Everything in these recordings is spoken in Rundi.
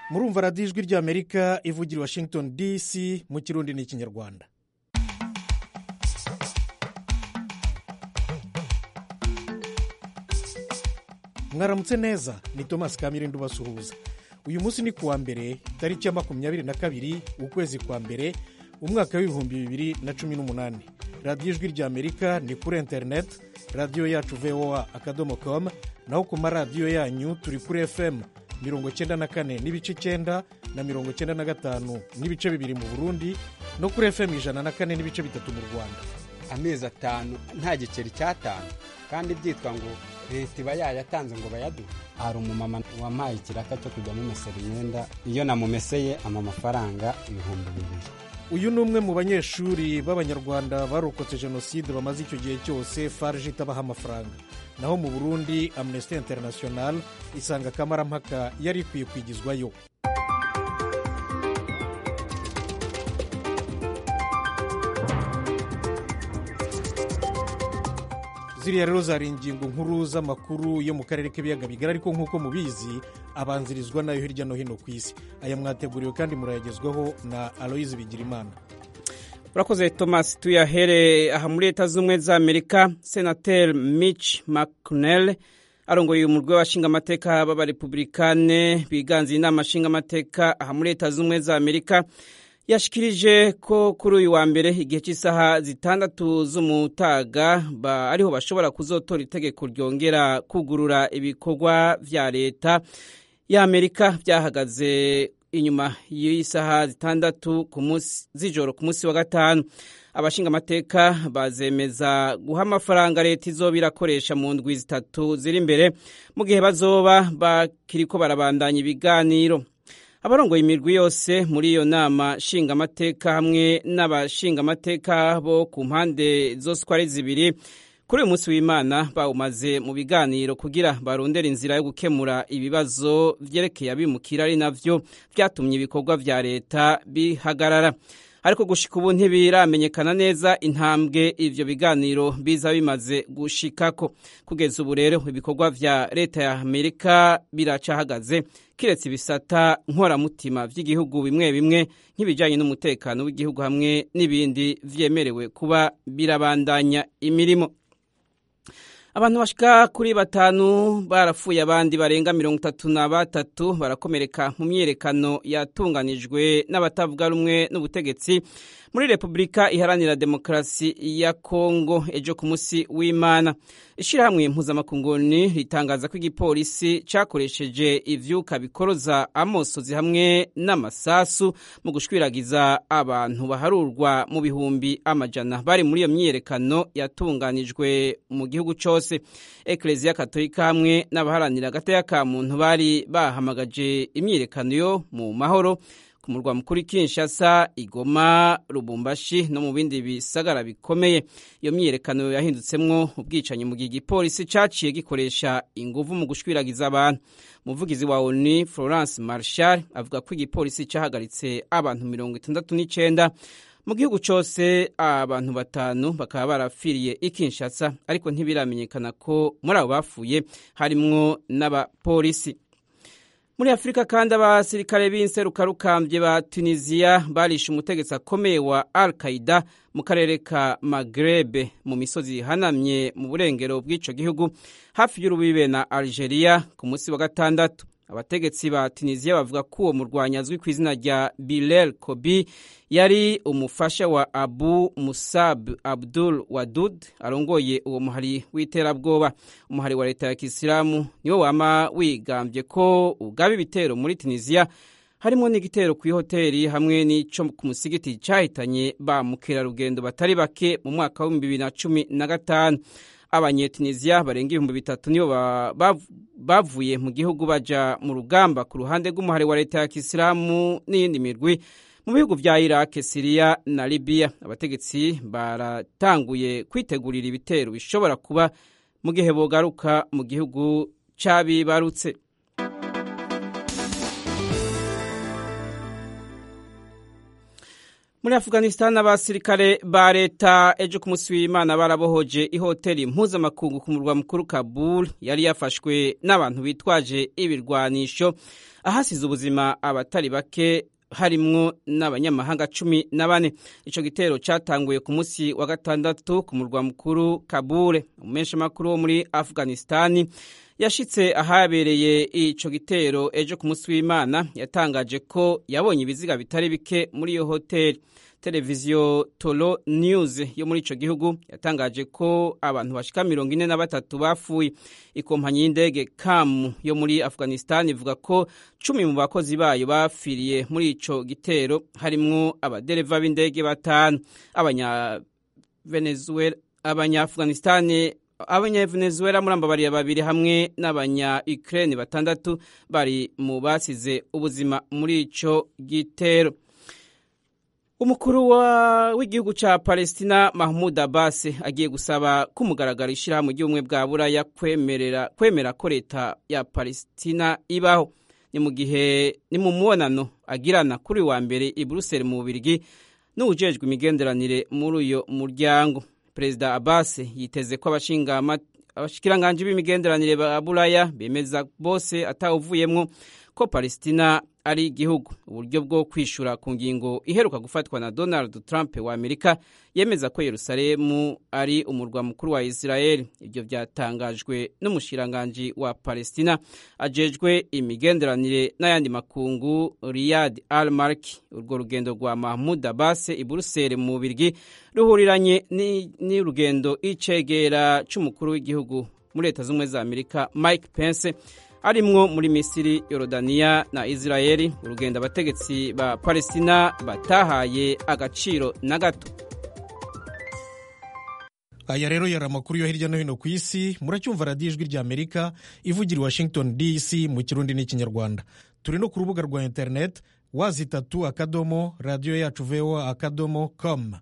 murumva radiyo ijwi ry'amerika ivugira i washington dc mu kirundi n'ikinyarwanda mwaramutse neza ni thomas kamirindi ubasuhuza uyu munsi ni kuwa mbere tariki ya makumyabiri na kabiri ukwezi kwa mbere umwaka w'ibihumbi bibiri na cumi n'umunani radiyo ijwi ry'amerika ni kuri interineti radiyo yacu voa akadomo komu naho ku maradiyo yanyu turi kuri fm mirongo cyenda na kane n'ibice icyenda na mirongo cyenda na gatanu n'ibice bibiri mu burundi no kuri fm ijana na kane n'ibice bitatu mu rwanda amezi atanu nta giceri cyatanu kandi byitwa ngo leta iba yayatanze ngo bayaduhe hari umumama wampaye ikiraka cyo kujya mumesera imyenda iyo namumeseye ama amafaranga ibihumbi bibiri uyu ni umwe mu banyeshuri b'abanyarwanda barokotse jenoside bamaze icyo gihe cyose farg itabaha amafaranga naho mu burundi amnesty international isanga akamarampaka yari ikwiye kwigizwayo ziriya rero zari ingingo nkuru z'amakuru yo mu karere k'ibiyaga bigari ariko nk'uko mubizi abanzirizwa nayo hirya no hino ku isi aya mwateguriwe kandi murayagezwaho na aloyizi bigirimana urakoze thomas tuyahere aha muri leta z'ubumwe za amerika senateri mitch mcconnell arongoye umurwi w'abashingamateka b'abarepublikane biganze inama nshingamateka aha muri leta z'ubumwe za amerika yashikirije ko kuri uyu wa mbere igihe cy'isaha zitandatu z'umutaga ariho bashobora kuzotora itegeko ryongera kugurura ibikorwa vya leta y'amerika byahagaze inyuma y'isaha zitandatu z'ijoro ku munsi wa gatanu abashingamateka bazemeza guha amafaranga leta izoba irakoresha mu ndwi zitatu ziri imbere mu gihe bazoba bakiriko barabandanya ibiganiro abarongoye imirwi yose muri iyo nama nshingamateka hamwe n'abashingamateka bo ku mpande zose uko ari zibiri kuri uyu munsi w'imana bawumaze mu biganiro kugira barondere inzira yo gukemura ibibazo byerekeye abimukira ari navyo byatumye ibikorwa vya leta bihagarara ariko gushika ubu ntibiramenyekana neza intambwe ivyo biganiro biza bimaze gushikako kugeza ubu rero ibikorwa vya leta ya amerika biracahagaze kiretse ibisata nkoramutima vy'igihugu bimwe bimwe nk'ibijanye n'umutekano w'igihugu hamwe n'ibindi vyemerewe kuba birabandanya imirimo abantu bashika kuri batanu barapfuye abandi barenga mirongo itatu na batatu barakomereka mu myiyerekano yatunganijwe n'abatavuga rumwe n'ubutegetsi muri repubulika iharanira demokarasi ya kongo ejo ku munsi w'imana ishyirahamwe mpuzamakunguni ritangaza ko igipolisi cyakoresheje ivyuka bikoroza amosozi hamwe n'amasasu mu gushwiragiza abantu baharurwa mu bihumbi amajana bari muri iyo myiyerekano yatunganijwe mu gihugu cyose ekereziya katolika hamwe n'abaharanira agateka ka muntu bari bahamagaje imyiyerekano yo mu mahoro ku murwa mukuru Kinshasa Igoma Lubumbashi no mu bindi bisagara bikomeye iyo myiyerekano yahindutsemwo ubwicanyi mu gihe igipolisi caciye gikoresha inguvu mu gushwiragiza abantu umuvugizi wa ONU Florence Marshall avuga ko igipolisi cahagaritse abantu mirongo itandatu n'icenda mu gihugu cyose abantu batanu bakaba barapfiriye i Kinshasa ariko ntibiramenyekana ko muri abo bapfuye harimwo n'abapolisi muri afurika kandi abasirikare b'inserukarukambye ba tunisiya barishe umutegetsi akomeye wa al qaida mu karere ka magrebe mu misozi ihanamye mu burengero bw'ico gihugu hafi y'urubibe na algeria ku munsi wa gatandatu abategetsi ba tunisiya bavuga ko uwo murwanyi azwi ku izina rya bilel kobi yari umufasha wa abu musab abdul wadud arongoye uwo muhari w'iterabwoba umuhari wa leta ya kisilamu niwo wama wigambye ko ugaba ibitero muri tunisiya harimo n'igitero ku ihoteli hamwe n'ico ku musigiti cyahitanye ba mukerarugendo batari bake mu mwaka w'ibihumbi bibiri na cumi na gatanu abanyetunisiya barenga ibihumbi bitatu nibo bavuye mu gihugu baja mu rugamba ku ruhande rw'umuhari wa leta ya kisilamu n'iyindi mirwi mu bihugu vya iraq siriya na libiya abategetsi baratanguye kwitegurira ibitero bishobora kuba mu gihe bogaruka mu gihugu c'abibarutse muri afghanistan abasirikare ba leta ejo ku munsi w'imana barabohoje ihoteli mpuzamakungu ku murwa mukuru kabul yari yafashwe n'abantu bitwaje ibirwanisho ahasize ubuzima abatari bake harimwo n'abanyamahanga cumi na bane ico gitero catanguye ku munsi wa gatandatu ku murwa mukuru kabule umumenshi makuru wo muri afghanistani yashitse ahabereye ico gitero ejo ku munsi w'imana yatangaje ko yabonye ibiziga bitari bike muri iyo hoteli televiziyo tolo news yo muri ico gihugu yatangaje ko abantu bashika mirongo ine na batatu bapfuye ikompanyi y'indege kamu yo muri afghanistan ivuga ko cumi mu bakozi bayo bapfiriye muri ico gitero harimwo abadereva b'indege batanu abanya venezuela abanya afghanistan abanyavenezuela muri ambabariya babiri hamwe n'abanya ukraine batandatu bari mu basize ubuzima muri ico gitero umukuru w'igihugu cya palestina mahmud abbas agiye gusaba ko umugaragaro ishyirahamwe ry'ubumwe bwa buraya kwemera ko leta ya palestina ibaho ni mu gihe ni mu mubonano agirana kuri wa mbere i buruseli mu bubirigi n'uwujejwe imigenderanire muri uyo muryango perezida abbas yiteze ko abashikiranganji b'imigenderanire ba buraya bemeza bose atawuvuyemwo ko palestina ari igihugu uburyo bwo kwishura ku ngingo iheruka gufatwa na donald trump wa amerika yemeza ko yerusalemu ari umurwa mukuru wa israel ibyo byatangajwe n'umushiranganji wa palestina ajejwe imigenderanire n'ayandi makungu riyad al marki urwo rugendo rwa mahmud abbas i buruseli mu bubirigi ruhuriranye n'urugendo icegera c'umukuru w'igihugu muri leta z'ubumwe za amerika mike pence arimwo muri misiri yorodaniya na israeli urugendo abategetsi ba palestina batahaye agaciro na gato aya rero yari amakuru yo hirya no hino ku isi muracyumva radiyo ijwi rya amerika ivugira i washington dc mu kirundi n'ikinyarwanda turi no ku rubuga rwa interineti wazi itatu akadomo radiyo yacu voa akadomo com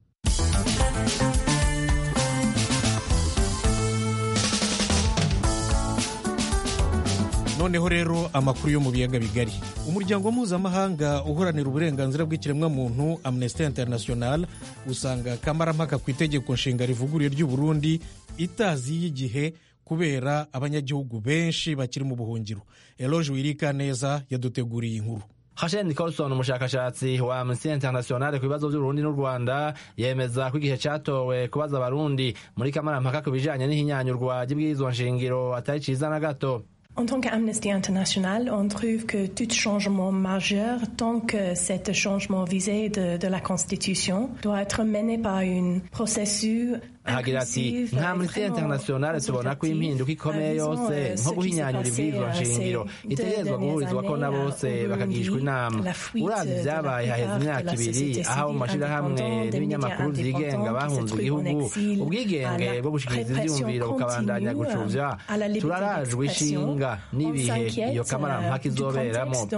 noneho rero amakuru yo mu biyaga bigari umuryango mpuzamahanga uharanira uburenganzira bw'ikiremwamuntu amnesty international usanga kamarampaka ku itegeko nshinga rivuguruye ry'u Burundi itaziye igihe kubera abanyagihugu benshi bakiri mu buhungiro eloge wirika neza yaduteguriye inkuru Hashem Nicholson umushakashatsi wa Amnesty International ku bibazo by'Uburundi n'u Rwanda yemeza ko igihe catowe kubaza abarundi muri kamarampaka ku bijanye n'ihinyanyurwa ry'ibwirizwa nshingiro atari ciza na gato En tant qu'Amnesty International, on trouve que tout changement majeur, tant que cet changement visé de, de la Constitution, doit être mené par un processus ahagira ati nka amnesty international tubona ko impinduka ikomeye yose nko guhinyanyura ibwirizwa nshingiro itegerezwa guhurizwako na bose bakagishwa inama uravye ivyabaye haheze imyaka ibiri aho mu mashirahamwe n'ibinyamakuru vyigenga bahunze igihugu ubwigenge bwo gushikiriza ivyiyumviro bukabandanya gucuvya turarajwe ishinga n'ibihe iyo kamarampaka izoberamo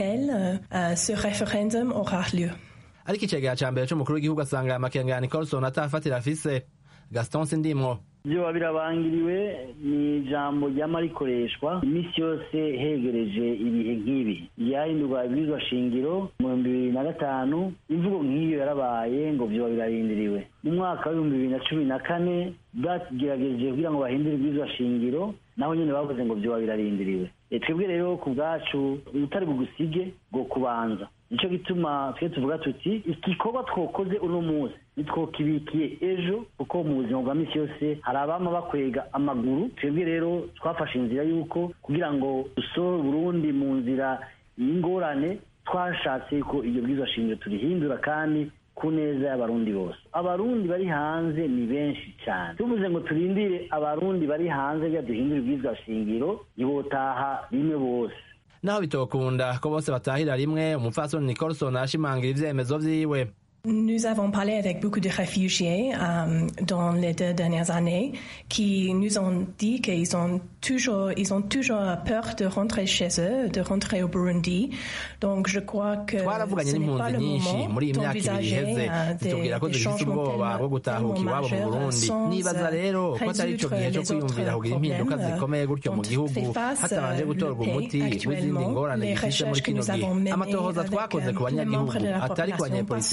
ariko icegera ca mbere c'umukuru w'igihugu asanga aya makenga ya nicolson atafatira afise gaston sindimwo byoba birabangiriwe ni ijambo ryama rikoreshwa iminsi yose hegereje ibihe nk'ibi ryahindurwa ibwirizwa shingiro mu bihumbi bibiri na gatanu imvugo nk'iyo yarabaye ngo byoba birarindiriwe mu mwaka w'ibihumbi bibiri na cumi na kane bagerageje kugira ngo bahindure ibwirizwa shingiro naho nyine bavuze ngo byoba birarindiriwe twebwe rero ku bwacu ubutari bugusige bwo kubanza nicyo gituma twe tuvuga tuti igikorwa twokoze uno munsi nitwokibikiye ejo kuko mu buzima bwa minsi yose hari abama bakwega amaguru twebwe rero twafashe inzira y'uko kugira ngo dusohore Burundi mu nzira y'ingorane twashatse ko iryo bwiza shingiro turihindura kandi ku neza y'abarundi bose abarundi bari hanze ni benshi cyane tuvuze ngo turindire abarundi bari hanze rya duhindura ibwiza shingiro ntibotaha rimwe bose naho bitokunda ko bose batahira rimwe umupfasoni nicolson ashimangira ivyemezo vyiwe Nous avons parlé avec beaucoup de réfugiés euh, dans les deux dernières années qui nous ont dit qu'ils ont toujours, ils ont toujours peur de rentrer chez eux, de rentrer au Burundi. Donc je crois que twaravuganye n'impunzi nyinshi muri iyi myaka ibiri iheze zitubwira ko dufite ubwoba bwo gutahuka iwabo mu burundi nibaza rero ko atari ico gihe co kwiyumvira kugira impinduka zikomeye gutyo mu gihugu hatabanje gutorwa umuti w'izindi ngorane gifise muri kino gihe amatohoza twakoze ku banyagihugu atari ku banyepolitike bo ku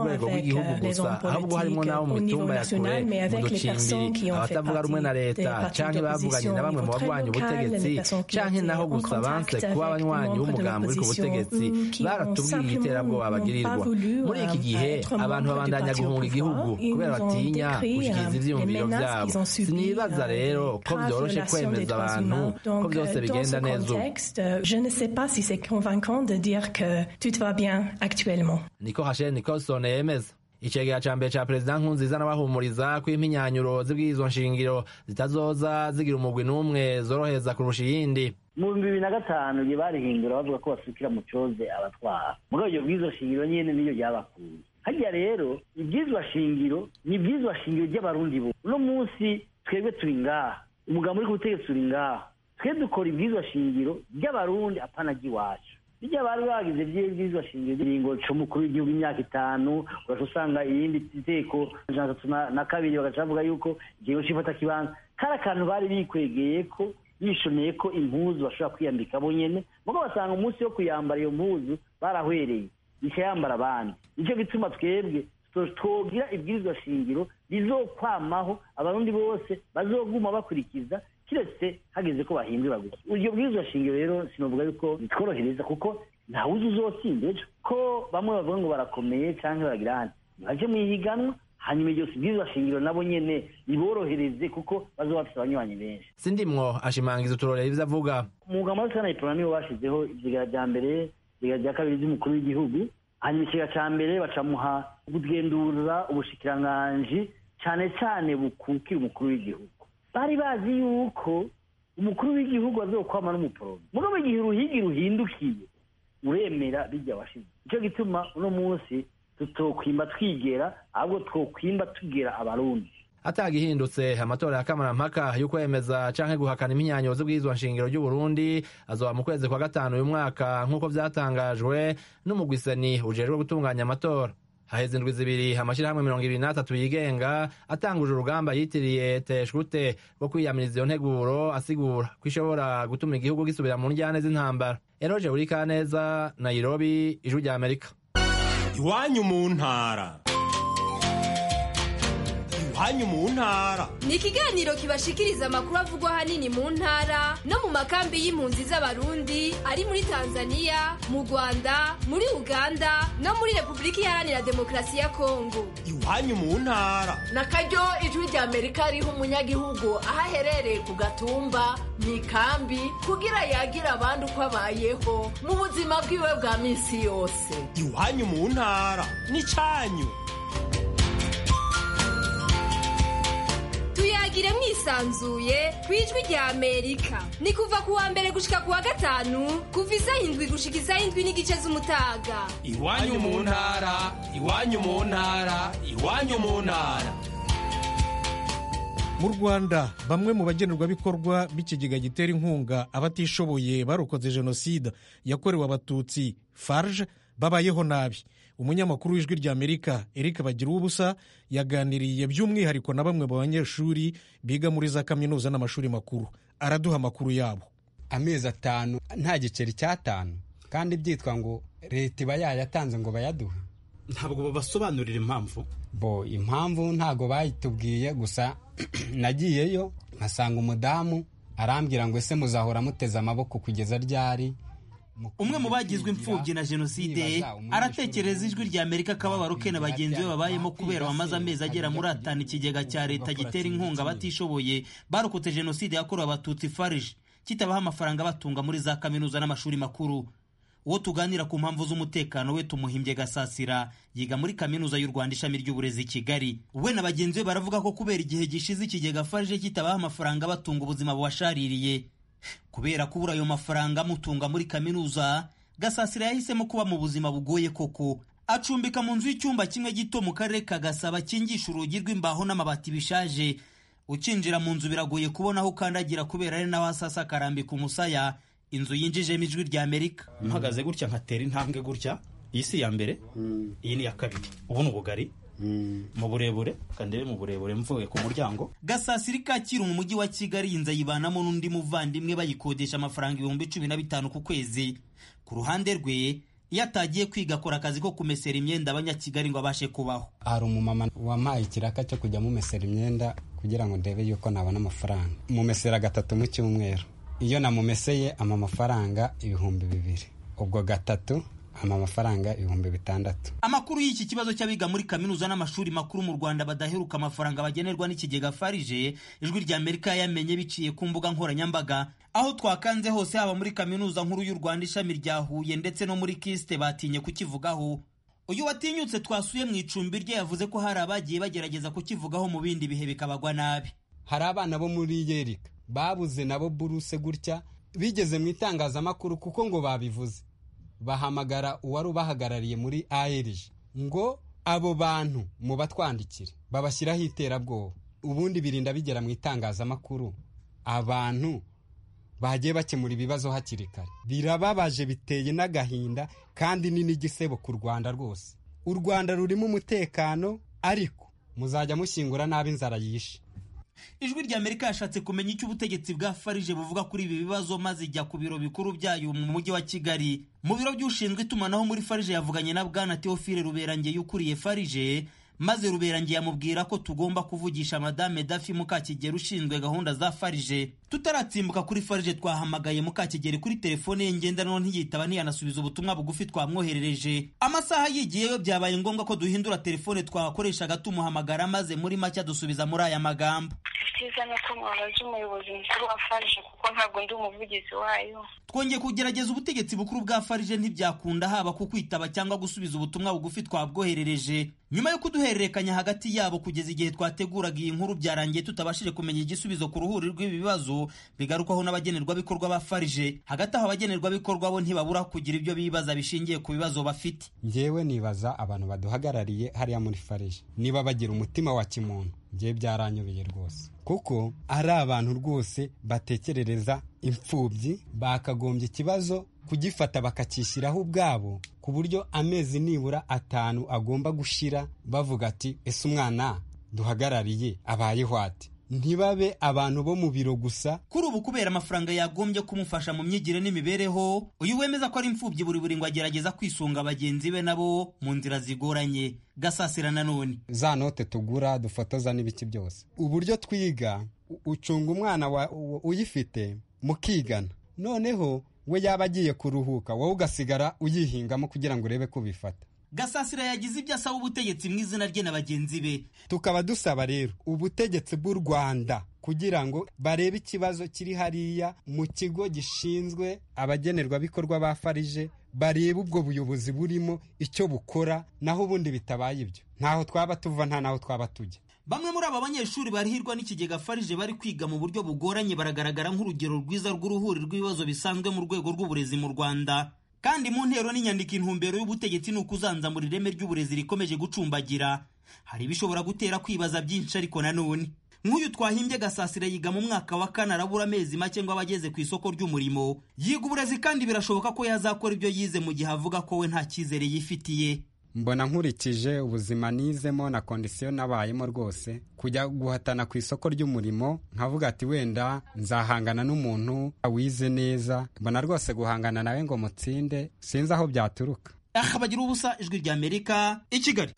rwego rw'igihugu gusa ahubwo harimo n'abo mu mitumba ya kure mu ducimbiri abatavuga rumwe na leta canke bavuganye na bamwe mu bagwanya ubutegetsi canke naho gusa banse kuba abanywanyi b'umugambi uri ku butegetsi baratubwiye iterabwoba bagirirwa muri iki gihe abantu babandanya guhunga igihugu kubera batinya gushikiriza ivyiyumviro vyabo sinibaza rero ko vyoroshe kwemeza abantu ko byose bigenda neza ubu Je ne sais pas si c'est convaincant de dire que tout va bien actuellement. niko Rachel Nicholson yemeza icegera ca mbere ca perezida nkunziza n'abahumuriza ko impinyanyuro z'ibwirizwa nshingiro zitazoza zigira umugwi n'umwe zorohereza kurusha iyindi mu bihumbi bibiri na gatanu igihe barihindura bavuga ko basukira mu coze abatwara muri iryo bwirizwa shingiro nyene niyo ryabakuye harya rero ibwirizwa shingiro ni ibwirizwa shingiro ry'abarundi bo uno munsi twebwe turi ngaha umugambi uri ku butegetsi turi ngaha twe dukora ibwirizwa shingiro ry'abarundi apana ry'iwacu bijya bari bagize by'ibwirizwa shingiro ry'ingingo c'umukuru w'igihugu imyaka itanu ugaca usanga iyindi iteko ijana atatu na- na kabiri bagaca bavuga yuko ikigo c'ifata kibanza kari akantu bari bikwegeye ko bishoneye ko impuzu bashobora kwiyambika bo nyene mugo basanga umunsi wo kuyambara iyo mpuzu barahwereye ikayambara abandi nicyo gituma twebwe to- twogira ibwirizwa shingiro rizokwamaho abarundi bose bazoguma bakurikiza kiretse hageze ko bahindura gusa iryo bwirizwa shingiro rero sinovuga yuko bitworohereza kuko ntawuzi uzotsinda ejo ko bamwe bavuga ngo barakomeye canke baragira handi nibaje mw'ihiganwa hanyuma iryo bwirizwa shingiro nabo nyene riborohereze kuko bazoba bafise abanywanyi benshi sindimwo ashimangiza uturorero ivyo avuga umwuga muri sana iprona nibo bashizeho ivyigara vya mbere ivyigara vya kabiri vy'umukuru w'igihugu hanyuma ikigara ca mbere bacamuha kugendura ubushikiranganji cane cane bukukira umukuru w'igihugu bari bazi yuko umukuru w'igihugu azokwama n'umuporome mugabo igihe uruhigi ruhindukiye uremera bijya washize nico gituma uno munsi tutokwimba twigera ahubwo twokwimba tugera abarundi atagihindutse amatora ya kamarampaka yo kwemeza canke guhakana impinyanyuro z'ubwirizwa nshingiro ry'uburundi azoba mu kwezi kwa gatanu uyu mwaka nk'uko vyatangajwe n'umugwiseni ujejwe gutunganya amatora haheze indwi zibiri amashirahamwe mirongo ibiri n'atatu yigenga atanguje urugamba yitiriye teshute rwo kwiyamiriza iyo nteguro asigura ko ishobora gutuma igihugu gisubira mu njyane z'intambara eroje burikaneza nairobi ijwi rya amerika iwanyu mu ntara iwanyu mu ntara ni ikiganiro kibashikiriza amakuru avugwa ahanini mu ntara no mu makambi y'impunzi z'abarundi ari muri tanzania mu rwanda muri uganda no muri repubulika iharanira demokarasi ya kongo iwanyu mu ntara na karyo ijwi rya amerika riha umunyagihugu aho aherereye ku gatumba mu ikambi kugira yagira abandi uko abayeho mu buzima bwiwe bwa minsi yose iwanyu mu ntara n'icanyu tuyagire mwisanzuye ku ijwi rya amerika ni kuva ku wa mbere gushika ku wa gatanu kuva isaha indwi gushika isaha indwi n'igice z'umutaga iwanyu mu ntara iwanyu mu ntara iwanyu mu ntara mu rwanda bamwe mu bagenerwabikorwa b'ikigega gitera inkunga abatishoboye barokoze jenoside yakorewe abatutsi farge babayeho nabi umunyamakuru w'ijwi rya amerika eric bagira ubusa yaganiriye by'umwihariko na bamwe mu banyeshuri biga muri za kaminuza n'amashuri makuru araduha amakuru yabo amezi atanu nta giceri cy'atanu kandi byitwa ngo leta iba yayatanze ngo bayaduhe ntabwo babasobanurira impamvu bo impamvu ntabwo bayitubwiye gusa nagiyeyo nkasanga umudamu arambwira ngo ese muzahora muteze amaboko kugeza ryari umwe mu bagizwe imfubyi na jenoside aratekereza ijwi rya amerika akababaro ke na bagenzi be babayemo kubera bamaze amezi agera muri atanu ikigega cya leta gitera inkunga abatishoboye barokotse jenoside yakorewe abatutsi farije kitabaha amafaranga batunga muri za kaminuza n'amashuri makuru uwo tuganira ku mpamvu z'umutekano we tumuhimbye gasasira yiga muri kaminuza y'u rwanda ishami ry'uburezi i kigali we na bagenzi be baravuga ko kubera igihe gishize ikigega farije kitabaha amafaranga batunga ubuzima bubashaririye kubera kubura ayo mafaranga amutunga muri kaminuza gasasira yahisemo kuba mu buzima bugoye koko acumbika mu nzu y'icyumba kimwe gito mu karere ka gasaba kingisha urugi rw'imbaho n'amabati bishaje ukinjira mu nzu biragoye kubona aho ukandagira kubera ari naho hasasa akarambika umusaya inzu yinjijemo ijwi rya amerika mpagaze gutya nkatera intambwe gutya iyi si iya mbere iyi ni iya kabiri ubu ni ubugari mu burebure kandebe mu burebure mvuye ku muryango gasasiri kacyiru mu mujyi wa kigali iyi nzu ayibanamo n'undi muvandimwe bayikodesha amafaranga ibihumbi cumi na bitanu ku kwezi ku ruhande rwe iyo atagiye kwiga akora akazi ko kumesera imyenda abanyakigali ngo abashe kubaho hari umumama wampaye ikiraka cyo kujya mumesera imyenda kugira ngo ndebe yuko nabona amafaranga mumesera gatatu mu cyumweru iyo namumeseye ama amafaranga ibihumbi bibiri ubwo gatatu ama amafaranga ibihumbi bitandatu amakuru y'iki kibazo cy'abiga muri kaminuza n'amashuri makuru mu rwanda badaheruka amafaranga bagenerwa n'ikigega farije ijwi rya amerika yamenye biciye ku mbuga nkoranyambaga aho twakanze hose haba muri kaminuza nkuru y'u rwanda ishami rya huye ndetse no muri kisite batinye kukivugaho uyu watinyutse twasuye mu icumbi rye yavuze ko hari abagiye bagerageza kukivugaho mu bindi bihe bikabagwa nabi hari abana bo muri yerika babuze nabo buruse gutya bigeze mu itangazamakuru kuko ngo babivuze bahamagara uwari ubahagarariye muri ARG ngo abo bantu mu batwandikire babashyiraho iterabwoba ubundi birinda bigera mu itangazamakuru abantu bagiye bakemura ibibazo hakiri kare birababaje biteye n'agahinda kandi ni n'igisebo ku rwanda rwose u rwanda rurimo umutekano ariko muzajya mushyingura nabi inzara yishe ijwi rya amerika yashatse kumenya icyo ubutegetsi bwa farije buvuga kuri ibi bibazo maze ijya ku biro bikuru byayo mu mujyi wa kigali mu biro by'ushinzwe itumanaho muri farije yavuganye na bwana teofile ruberangeye ukuriye farije maze ruberangeye amubwira ko tugomba kuvugisha madame dafi mukakigeri ushinzwe gahunda za farije tutaratsimbuka kuri farije twahamagaye mukakigeri kuri telefone ye ngendanwa ntiyitaba ntiyanasubiza ubutumwa bugufi twamwoherereje amasaha yigiyeyo byabaye ngombwa ko duhindura telefone twakoreshaga tumuhamagara maze muri make dusubiza muri aya magambo icyiza ni uko mwabaza umuyobozi mukuru wa farije kuko ntabwo ndi umuvugizi wayo twongeye kugerageza ubutegetsi bukuru bwa farije ntibyakunda haba ku kwitaba cyangwa gusubiza ubutumwa bugufi twabwoherereje nyuma yo kuduhererekanya hagati yabo kugeza igihe twateguraga iyi nkuru byarangiye tutabashije kumenya igisubizo ku ruhuri rw'ibi bibazo bigarukwaho n'abagenerwabikorwa ba farije hagati aho abagenerwabikorwa bo ntibabura kugira ibyo bibaza bishingiye ku bibazo bafite ngewe nibaza abantu baduhagarariye hariya muri farije niba bagira umutima wa kimuntu ngewe byaranyobeye rwose kuko ari abantu rwose batekerereza imfubyi bakagombye ikibazo kugifata bakacyishyiraho ubwabo ku buryo amezi nibura atanu agomba gushira bavuga ati ese umwana duhagarariye abayeho ati ntibabe abantu bo mu biro gusa kuri ubu kubera amafaranga yagombye kumufasha mu myigire n'imibereho uyu wemeza ko ari imfubyi buri buri ngo agerageza kwisunga bagenzi be nabo mu nzira zigoranye gasasira nanone za note tugura dufotoza n'ibiki byose uburyo twiga ucunga umwana uyifite mukigana noneho we yaba agiye kuruhuka wowe ugasigara uyihingamo kugira ngo urebe ko ubifata gasasira yagize ibyo asaba ubutegetsi mu izina rye na bagenzi be tukaba dusaba rero ubutegetsi bw'u rwanda kugira ngo barebe ikibazo kiri hariya mu kigo gishinzwe abagenerwabikorwa ba farije barebe ubwo buyobozi burimo icyo bukora naho ubundi bitabaye ibyo ntaho twaba tuva nta naho twaba tujya bamwe muri aba banyeshuri barihirwa n'ikigega farije bari kwiga mu buryo bugoranye baragaragara nk'urugero rwiza rw'uruhuri rw'ibibazo bisanzwe mu rwego rw'uburezi mu rwanda kandi mu ntero n'inyandiko intumbero y'ubutegetsi ni ukuzanzamura ireme ry'uburezi rikomeje gucumbagira hari ibishobora gutera kwibaza byinshi ariko nanone nk'uyu twahimbye gasasira yiga mu mwaka wa kane arabura amezi make ngo aba ageze ku isoko ry'umurimo yiga uburezi kandi birashoboka ko yazakora ibyo yize mu gihe avuga ko we nta cyizere yifitiye mbona nkurikije ubuzima nizemo na kondisiyo nabayemo rwose kujya guhatana ku isoko ry'umurimo nkavuga ati wenda nzahangana n'umuntu wize neza mbona rwose guhangana nawe ngo mutsinde sinzi aho byaturuka aha bagira ubusa ijwi rya amerika i kigali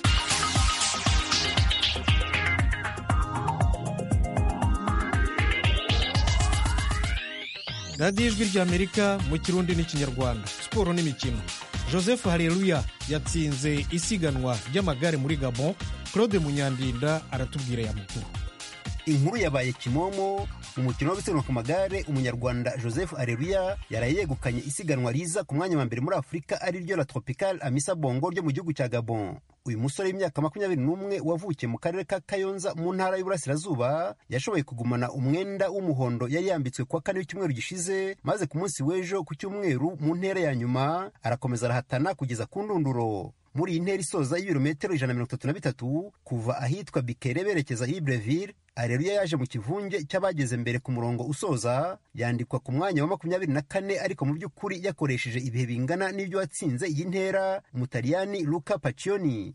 radiyo ijwi rya amerika mu kirundi n'ikinyarwanda siporo n'imikino joseph hareruya yatsinze isiganwa ry'amagare muri gabon claude munyandinda aratubwira ya mukuru inkuru yabaye kimomo mu mukino wo gusiganwa ku magare umunyarwanda joseph areruya yaraye yegukanye isiganwa riza ku mwanya wa mbere muri afurika ari ryo la tropical amisa bongo ryo mu gihugu cya gabon uyu musore w'imyaka makumyabiri n'umwe wavukiye mu karere ka kayonza mu ntara y'uburasirazuba yashoboye kugumana umwenda w'umuhondo yari yambitswe kuwa kane w'icyumweru gishize maze ku munsi w'ejo ku cyumweru mu ntera ya nyuma arakomeza arahatana kugeza ku ndunduro muri iyi ntera isoza y'ibirometero ijana na mirongo itatu na bitatu kuva ahitwa bikere berekeza ibreville areruya yaje mu kivunge cy'abageze mbere ku murongo usoza yandikwa ku mwanya wa makumyabiri na kane ariko mu by'ukuri yakoresheje ibihe bingana n'ibyo watsinze iyi ntera umutaliyani luka pacioni ku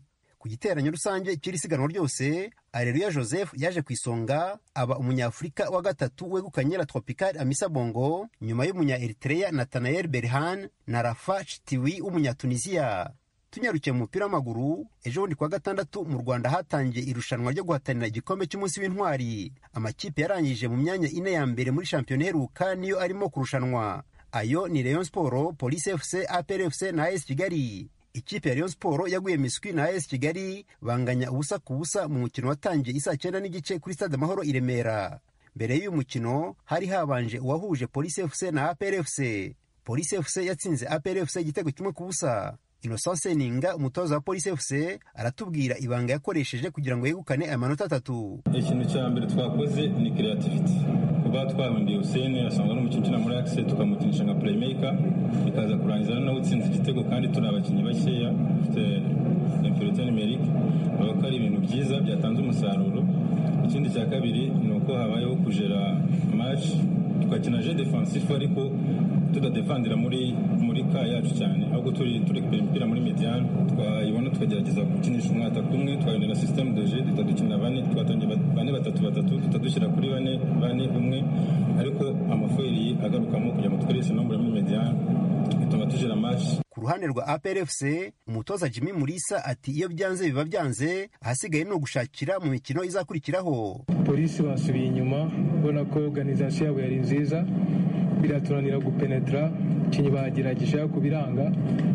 ku giteranyo rusange cy'iri siganwa ryose areruya joseph yaje ku isonga aba umunyafurika wa gatatu wegukanye la tropical amisa bongo nyuma y'umunya eritrea nathanael berhan na rafa chitiwi w'umunyatunisiya tunyarukiye mu mupira w'amaguru ejo bundi kuwa gatandatu mu rwanda hatangiye irushanwa ryo guhatanira igikombe cy'umunsi w'intwari amakipe yarangije mu myanya ine ya mbere muri shampiyona iheruka niyo arimo kurushanwa ayo ni rayon sport police fc apr fc na as kigali ikipe ya rayon sport yaguye miswi na as kigali banganya ubusa ku busa mu mukino watangiye isaa cyenda n'igice kuri stade amahoro i remera mbere y'uyu mukino hari habanje uwahuje police fc na apr fc police fc yatsinze apr fc igitego kimwe ku busa innocent seninga umutoza wa police fc aratubwira ibanga yakoresheje kugira ngo yegukane amanota atatu ikintu cya mbere twakoze ni creativity kuba twahundiye Hussein asanzwe ari umukinnyi ukina muri Axe tukamukinisha nka playmaker bikaza kurangiza nawe utsinze igitego kandi turi abakinnyi bakeya dufite inferiorité numérique urabona ko ari ibintu byiza byatanze umusaruro ikindi cya kabiri ni uko habayeho kujera match tugakina jeu defensif ariko tudadefandira muri muri ka yacu cyane ahubwo turi turekipera imipira muri mediane twayibona tukagerageza gukinisha umwataka umwe twahindura systeme de jeu duhita dukina bane twatangiye bane batatu batatu duhita dushyira kuri bane bane umwe ariko amafoyeri agarukamo kugira ngo dukoreshe nombre muri mediane bituma tujera match ku ruhande rwa APRFC umutoza Jimmy Mulisa ati iyo byanze biba byanze ahasigaye ni ugushakira mu mikino izakurikiraho polisi basubiye inyuma ubona ko organisation yabo yari nziza biraturanira gupenetra ikinyi bagerageje kubiranga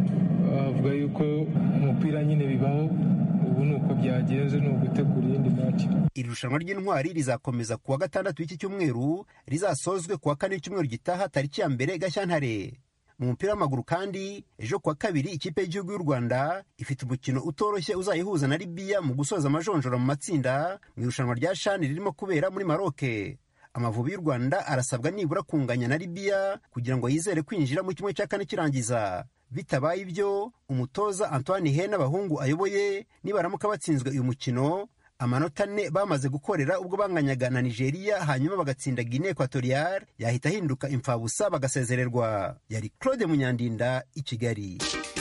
bavuga yuko umupira nyine bibaho ubu ni uko byagenze ni ugutegura iyindi match iri rushanwa ry'intwari rizakomeza kuwa gatandatu w'iki cyumweru rizasozwe kuwa kane w'icyumweru gitaha tariki ya mbere gashyantare mu mupira w'amaguru kandi ejo kuwa kabiri ikipe y'igihugu y'u rwanda ifite umukino utoroshye uzayihuza na libiya mu gusoza amajonjora mu matsinda mu irushanwa rya shani ririmo kubera muri maroke amavubi y'u rwanda arasabwa nibura kunganya na libiya kugira ngo yizere kwinjira mu kimwe cya kane kirangiza bitabaye ibyo umutoza antoine he n'abahungu ayoboye nibaramuka batsinzwe uyu mukino amanota ane bamaze gukorera ubwo banganyaga na nigeria hanyuma bagatsinda guine equatorial yahita ahinduka imfabusa bagasezererwa yari claude munyandinda i kigali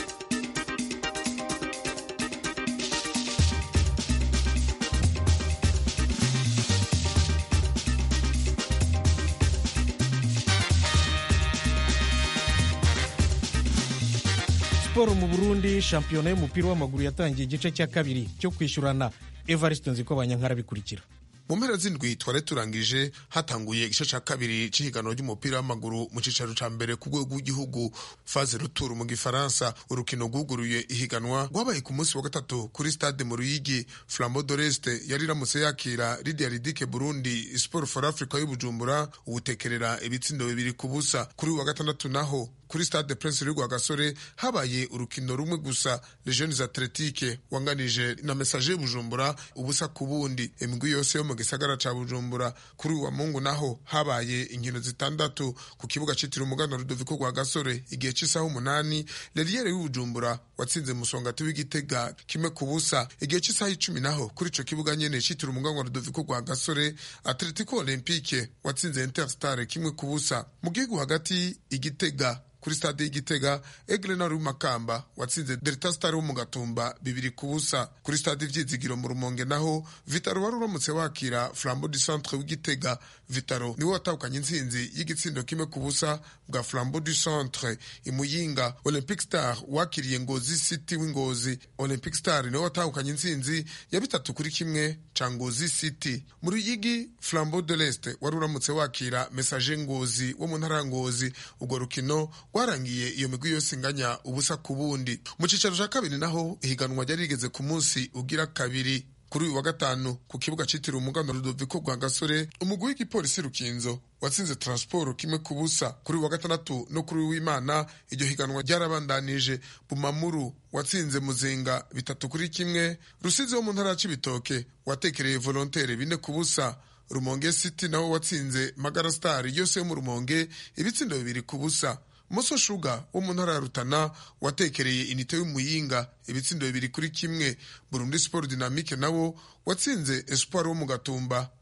siporo mu burundi shampiyona y'umupira w'amaguru yatangiye igice cya kabiri cyo kwishyurana evariste nziko abanyankara bikurikira mu mpera z'indwi twari turangije hatanguye igice cya kabiri cy'ihiganwa ry'umupira w'amaguru mu cyicaro cya mbere ku rwego rw'igihugu faze ruturu mu gifaransa urukino rwuguruye ihiganwa rwabaye ku munsi wa gatatu kuri stade mu ruyigi flambo doreste yari iramutse yakira lidia ridike burundi sport for africa y'ubujumbura ubutekerera ibitsindo bibiri ku busa kuri uyu wa gatandatu naho kuri stade prince rwa gasore habaye urukino rumwe gusa legiones atletique wanganije na message bujumbura ubusa ku bundi imigwi yose yo mu gisagara ca bujumbura kuri uwa mungu naho habaye inkino zitandatu ku kibuga citiriwe umuganda rudoviko rwa gasore igihe c'isaha umunani leriere y'ubujumbura watsinze musongati w'igitega kimwe ku busa igihe c'isaha icumi naho kuri ico kibuga nyene citiriwe umuganda rudoviko rwa gasore atletico olympique watsinze interstar kimwe ku busa mu gihugu hagati igitega kuri stade y'igitega egle na makamba watsinze delta star wo mu gatumba bibiri ku busa kuri stade ivyizigiro mu rumonge naho vitaro wari uramutse wakira flambo du centre w'igitega vitaro niwe watahukanye intsinzi y'igitsindo kimwe ku busa bwa flambo du centre imuyinga olympic star wakiriye ngozi city w'ingozi olympic star niwe watahukanye intsinzi ya bitatu kuri kimwe ca ngozi city mu ruyigi flambo de l'est wari uramutse wakira message ngozi wo mu ntara ya ngozi urwo rukino rwarangiye iyo migwi yose inganya ubusa ku bundi mu cyicaro cya kabiri naho ihiganwa ryari rigeze ku munsi ugira kabiri kuri uyu wa gatanu ku kibuga cyitiriwe umuganda rudoviko rwa gasore umugwi w'igipolisi rukinzo watsinze transport kimwe ku busa kuri uyu wa gatandatu no kuri w'imana iryo higanwa ryarabandanije bumamuru watsinze muzinga bitatu kuri kimwe rusizi wo mu ntara ya cibitoke watekereye volontere bine ku busa rumonge city nawo watsinze magara star yose yo mu rumonge ibitsindo bibiri ku busa moso shuga wo mu ntara ya rutana watekereye inite y'umuyinga ibitsindo bibiri kuri kimwe burundi sport dynamique nawo watsinze espoir wo mu gatumba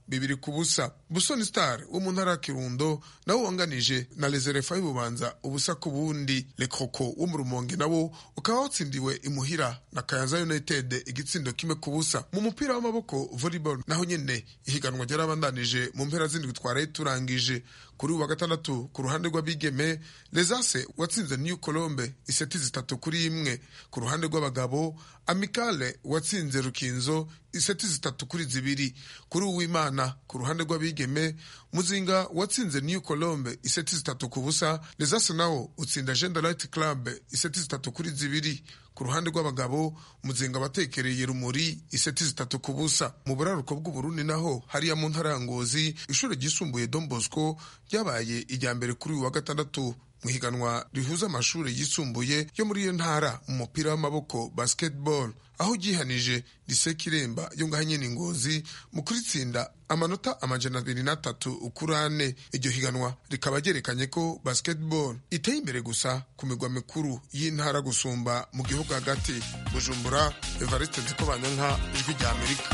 bibiri ku busa busoni star wo mu ntara ya kirundo nawo wanganije na lezerefa y'ububanza ubusa ku bundi lekoko wo mu rumonge nawo ukaba watsindiwe imuhira na kayanza united igitsindo kimwe ku busa mu mupira w'amaboko volleyball naho nyene ihiganwa ryarabandanije mu mpera zindwi twaraye turangije kuri uwa gatandatu ku ruhande rw'abigeme lesase watsinze new colombe iseti zitatu kuri imwe ku ruhande rw'abagabo amikale watsinze rukinzo iseti zitatu kuri zibiri kuri uwimana ku ruhande rw'abigeme muzinga watsinze new colombe iseti zitatu ku busa lesase nawo utsinda gender light club iseti zitatu kuri zibiri ku ruhande rw'abagabo muzinga batekereye rumuri iseti zitatu ku busa mu buraruko bw'uburundi naho hariya mu ntara ya ngozi ishuri ryisumbuye don bosco ryabaye irya mbere kuri uyu wa gatandatu mu higanwa rihuza amashuri yisumbuye yo muri iyo ntara mu mupira w'amaboko basketball aho ryihanije lise kiremba yo ngaho nyene ngozi mu kuritsinda amanota amajana abiri n'atatu ukuri ane iryo higanwa rikaba ryerekanye ko basketball iteye imbere gusa ku migwa mikuru y'intara gusumba mu gihugu hagati bujumbura evariste nzikobanyanka ijwi rya amerika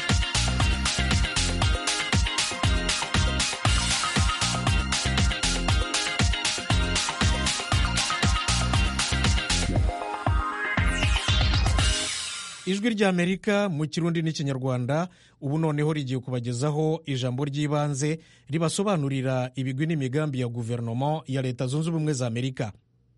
ijwi ry'amerika mu kirundi n'ikinyarwanda ubu noneho rigiye kubagezaho ijambo ry'ibanze ribasobanurira ibigwi n'imigambi ya guverinoma ya leta zunze ubumwe za amerika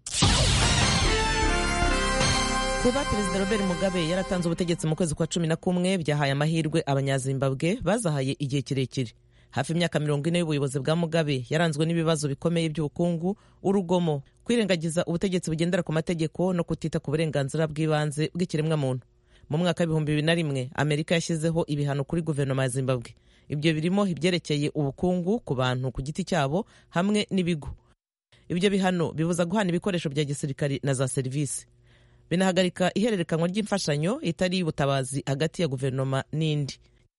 kuba perezida robert mugabe yaratanze ubutegetsi mu kwezi kwa cumi na kumwe byahaye amahirwe abanyazimbabwe bazahaye igihe kirekire hafi imyaka mirongo ine y'ubuyobozi bwa mugabe yaranzwe n'ibibazo bikomeye by'ubukungu urugomo kwirengagiza ubutegetsi bugendera ku mategeko no kutita ku burenganzira bw'ibanze bw'ikiremwamuntu mu mwaka w'ibihumbi bibiri na rimwe amerika yashyizeho ibihano kuri guverinoma ya zimbabwe ibyo birimo ibyerekeye ubukungu ku bantu ku giti cyabo hamwe n'ibigo ibyo bihano bibuza guhana ibikoresho bya gisirikari na za serivisi binahagarika ihererekanwa ry'imfashanyo itari iy'ubutabazi hagati ya guverinoma n'indi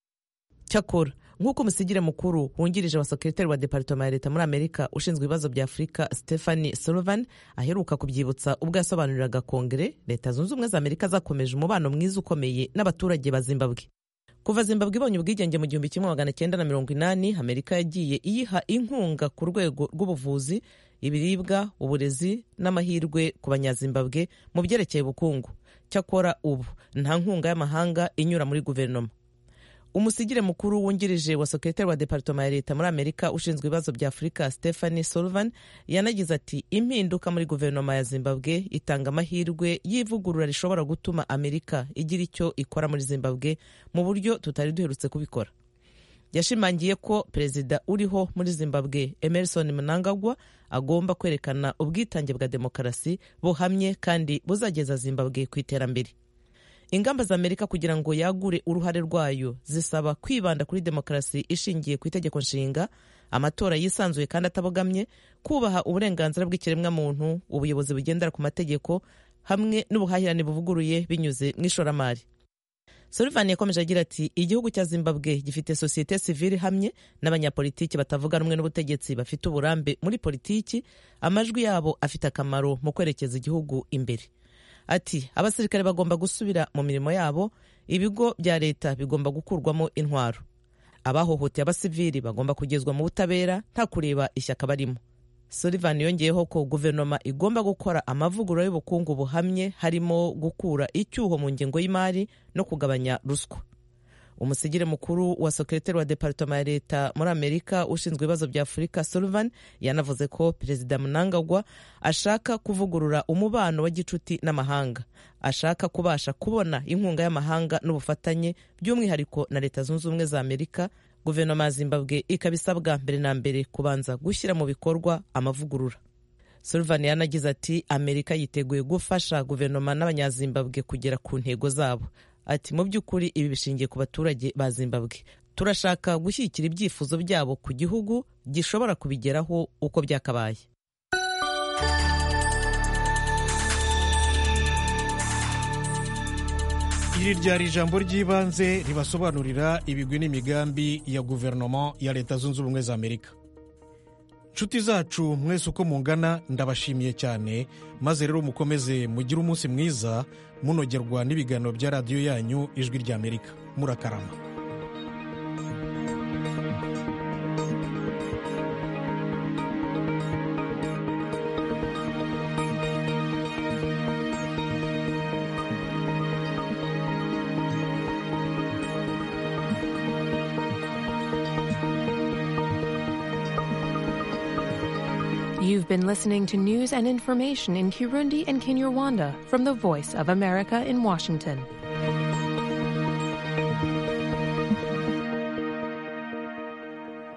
cyakora nk'uko umusigire mukuru wungirije wa sekretari wa departoma ya leta muri amerika ushinzwe ibibazo bya afurika stephanie sullivan aheruka kubyibutsa ubwo yasobanuriraga kongere leta zunze ubumwe za amerika zakomeje umubano mwiza ukomeye n'abaturage ba zimbabwe kuva zimbabwe ibonye ubwigenge mu gihumbi kimwe magana cyenda na mirongo inani amerika yagiye iyiha inkunga ku rwego rw'ubuvuzi ibiribwa uburezi n'amahirwe ku banyazimbabwe mu byerekeye ubukungu cyakora ubu nta nkunga y'amahanga inyura muri guverinoma umusigire mukuru wungirije wa sekretari wa departoma ya leta muri amerika ushinzwe ibibazo bya afurika stephanie sullivan yanagize ati impinduka muri guverinoma ya zimbabwe itanga amahirwe y'ivugurura rishobora gutuma amerika igira icyo ikora muri zimbabwe mu buryo tutari duherutse kubikora yashimangiye ko perezida uriho muri zimbabwe emerson mnangagwa agomba kwerekana ubwitange bwa demokarasi buhamye kandi buzageza zimbabwe ku iterambere ingamba za amerika kugira ngo yagure uruhare rwayo zisaba kwibanda kuri demokarasi ishingiye ku itegeko nshinga amatora yisanzuye kandi atabogamye kubaha uburenganzira bw'ikiremwamuntu ubuyobozi bugendera ku mategeko hamwe n'ubuhahirane buvuguruye binyuze mu ishoramari Sullivan yakomeje agira ati igihugu cya zimbabwe gifite sosiyete sivile hamwe n'abanyapolitiki batavuga rumwe n'ubutegetsi bafite uburambe muri politiki amajwi yabo afite akamaro mu kwerekeza igihugu imbere ati abasirikare bagomba gusubira mu mirimo yabo ibigo bya leta bigomba gukurwamo intwaro abahohoteye abasivili bagomba kugezwa mu butabera nta kureba ishyaka barimo Sullivan yongeyeho ko guverinoma igomba gukora amavugurura y'ubukungu buhamye harimo gukura icyuho mu ngengo y'imari no kugabanya ruswa umusigire mukuru wa sekretari wa departoma ya leta muri amerika ushinzwe ibibazo bya afurika sullivan yanavuze ko perezida mnangagwa ashaka kuvugurura umubano wa gicuti n'amahanga ashaka kubasha kubona inkunga y'amahanga n'ubufatanye by'umwihariko na leta zunze ubumwe za amerika guverinoma ya zimbabwe ikaba isabwa mbere na mbere kubanza gushyira mu bikorwa amavugurura sullivan yanagize ati amerika yiteguye gufasha guverinoma n'abanyazimbabwe kugera ku ntego zabo ati mu by'ukuri ibi bishingiye ku baturage ba zimbabwe turashaka gushyigikira ibyifuzo byabo ku gihugu gishobora kubigeraho uko byakabaye iri ryari ijambo ry'ibanze ribasobanurira ibigwi n'imigambi ya guverinoma ya leta zunze ubumwe za amerika nshuti zacu mwese uko mungana ndabashimiye cyane maze rero mukomeze mugire umunsi mwiza munogerwa n'ibiganiro bya radiyo yanyu ijwi ry'amerika murakarama You've been listening to news and information in Kirundi and Kinyarwanda from the Voice of America in Washington.